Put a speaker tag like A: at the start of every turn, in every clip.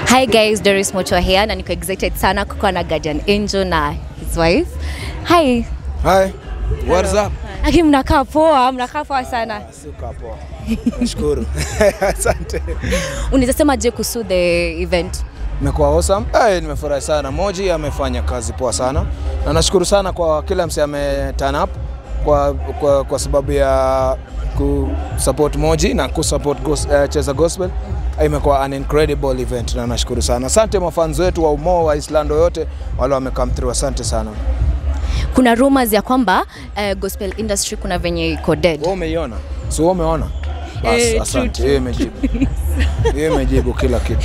A: Hi guys, Doris Mocho here na niko excited sana kukuwa na Guardian Angel na his wife. Hi.
B: Hi. What's up?
A: Aki mnakaa poa, mnakaa poa sana.
B: Suka poa. Nashukuru. Asante.
A: Unaweza sema je kuhusu the event?
B: Imekuwa awesome. Eh, nimefurahi sana. Moji amefanya kazi poa sana. Na nashukuru sana kwa kila mse ame turn up kwa, kwa, kwa sababu ya ku support Moji na ku support gos, uh, Cheza Gospel. Imekuwa an incredible event na nashukuru sana. Asante mafans wetu wa Umo wa Islando yote wale wame come through. Asante sana.
A: Kuna rumors ya kwamba uh, gospel industry kuna venye iko dead.
B: Wewe umeiona? Si wewe umeona? Bas,
A: Eh, true,
B: asante. Hiyo imejibu. Hiyo imejibu kila kitu.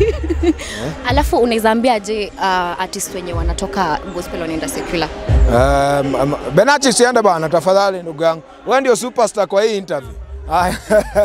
A: Alafu unaweza ambia je uh, artist wenye wanatoka gospel wanaenda secular?
B: Um, um, Benachi siende bana, tafadhali ndugu yangu, wewe ndio superstar kwa hii interview. Haya.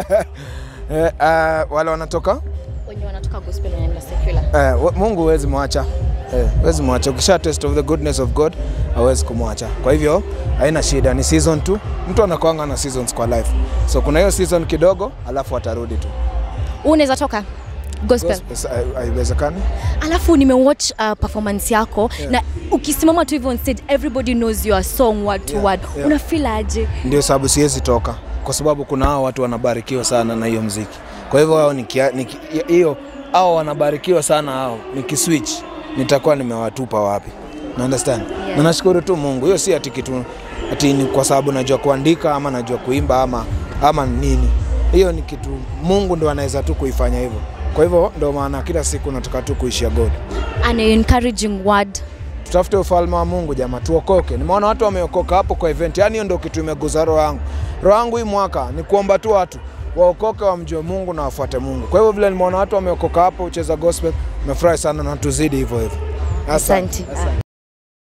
B: eh, uh, wale wanatoka
A: Wenye wanatoka gospel wanaenda secular.
B: eh, wa- Mungu huwezi mwacha eh, huwezi mwacha. Ukisha test of the goodness of God hawezi kumwacha. Kwa hivyo haina shida, ni season tu. Mtu anakuanga na seasons kwa life, so kuna hiyo season kidogo, alafu atarudi tu.
A: Wewe Unaweza toka gospel.
B: Gospel, hai- Haiwezekani.
A: Alafu nimewatch uh, performance yako yeah. na ukisimama tu hivyo on stage everybody knows your song word to
B: Yeah,
A: word.
B: yeah.
A: Una feel aje?
B: ndio sababu siwezi toka kwa sababu kuna hao watu wanabarikiwa sana na hiyo mziki. Kwa hivyo hao nikia- niki- hiyo hao wanabarikiwa sana hao, nikiswitch nitakuwa nimewatupa wapi? Na understand?
A: Yeah.
B: Na nashukuru tu Mungu, hiyo si ati kitu ati ni kwa sababu najua kuandika ama najua kuimba ama ama nini. Hiyo ni kitu Mungu ndo anaweza tu kuifanya hivyo. Kwa hivyo ndo maana kila siku nataka tu kuishia God.
A: An encouraging word.
B: tutafute ufalme wa Mungu jamaa, tuokoke. Nimeona watu wameokoka hapo kwa event, yani hiyo ndio kitu imeguza roho yangu. Roho yangu hii mwaka ni kuomba tu watu waokoke, wamjue Mungu na wafuate Mungu. Kwa hivyo vile nimeona watu wameokoka hapo ucheza gospel, nimefurahi sana na tuzidi hivyo hivyo.
A: Asante. Ah.